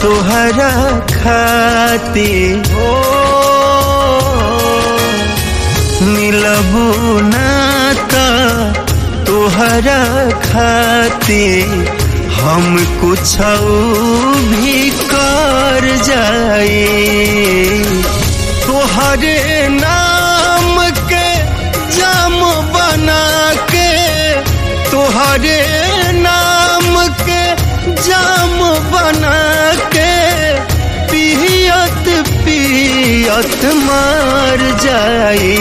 तोहरा खाती हो मिलबू ना त तोहरा खाती हम कुछ भी कर जाए तोहरे नाम के जाम बना के तोहरे नाम के जाम बना के पियत पियत मार जाए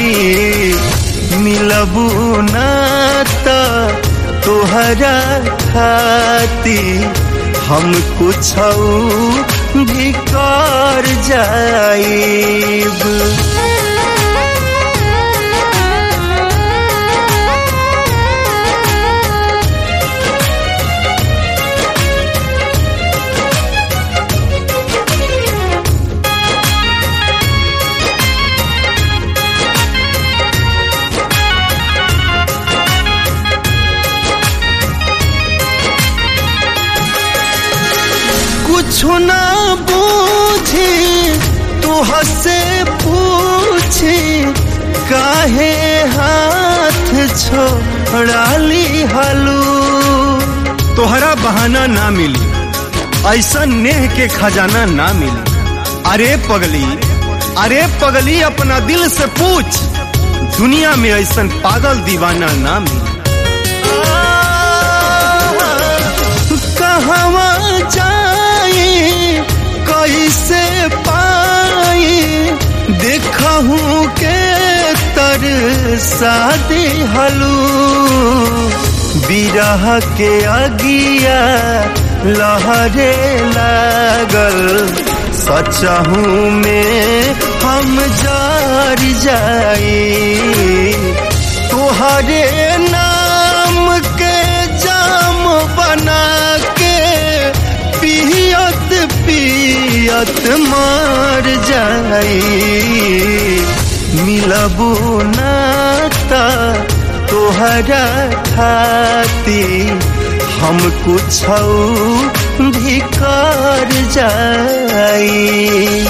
मिलबू ना त तोहरा खाती हम कुछ भी कर जाइब कुछ ना बूझी तू हसे पूछी काहे हाथ छोड़ा ली हलू तोहरा बहाना ना मिली ऐसा नेह के खजाना ना मिली अरे पगली अरे पगली अपना दिल से पूछ दुनिया में ऐसा पागल दीवाना ना मिली कहवा जाई कैसे पाई देखूं के तर शादी हलू बिरह के अगिया लहरे लागल सचहू में हम जार जाई तोहरे नाम के जाम बना के पियत पियत मार जाई मिलबू ना त तोहरा खाती हम कुछ भी कर जाई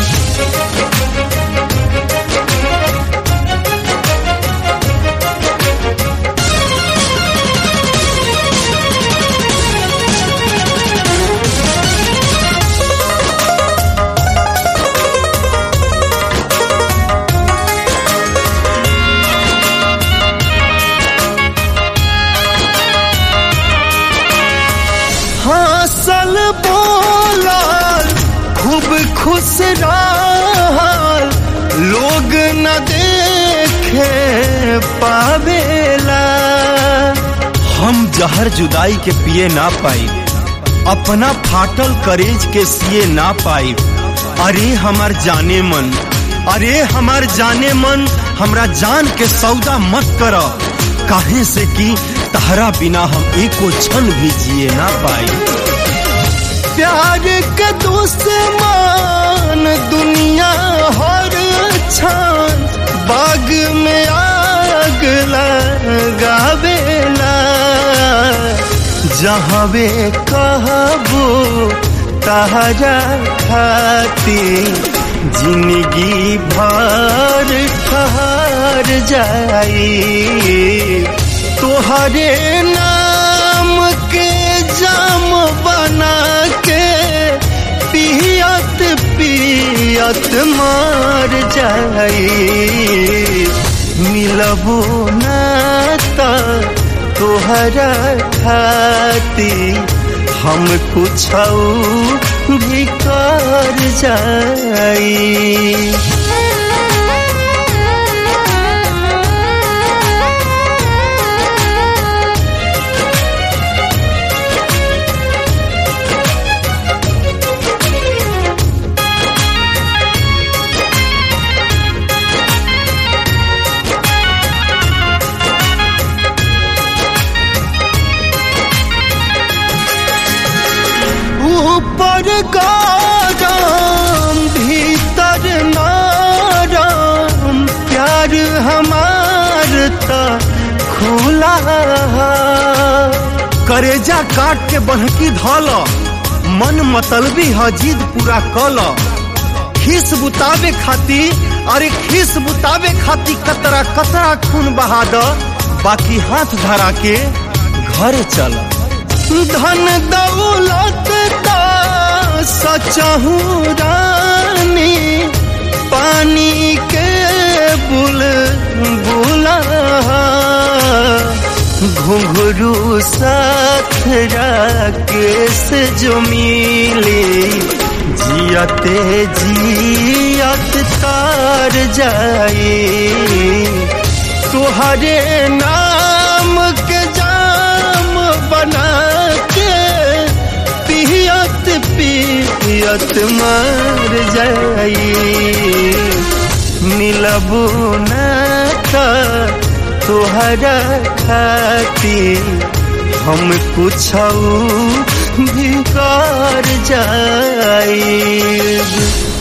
हंसल बोलल खूब खुश रहल लोग न देखे पावेला हम जहर जुदाई के पिए ना पाई अपना फाटल करेज के सिए ना पाई अरे हमार जाने मन अरे हमार जाने मन हमरा जान के सौदा मत कर काहे से कि तहरा बिना हम एको क्षण भी जिए ना पाई प्यार के दुश्मन दुनिया हर क्षण बाग में आग लगावेला जहवे कहबो तहरा खाती जिंदगी भर ठहर जाई तोहरे नाम के जाम बना के पियत पियत मार जाई मिलबू ना त तोहरा खाती हम कुछ भी कर जाई ऊपर गरम भीतर नरम प्यार हमार त खुला करेजा काट के बहकी धल मन मतलबी ह जिद पूरा कल खीस बुतावे खाती अरे खीस बुतावे खाती कतरा कतरा खून बहा द बाकी हाथ धरा के घर चल धन दौलत ता सचहू रानी पानी के बुल बुला घुंघरू साथ राकेश जो मिली जियते जियत तार जाए तुहरे नाम के जाम बना के पियत पियत मर जाई मिलबू न तुहरा खाती हम कुछ भी कर जाए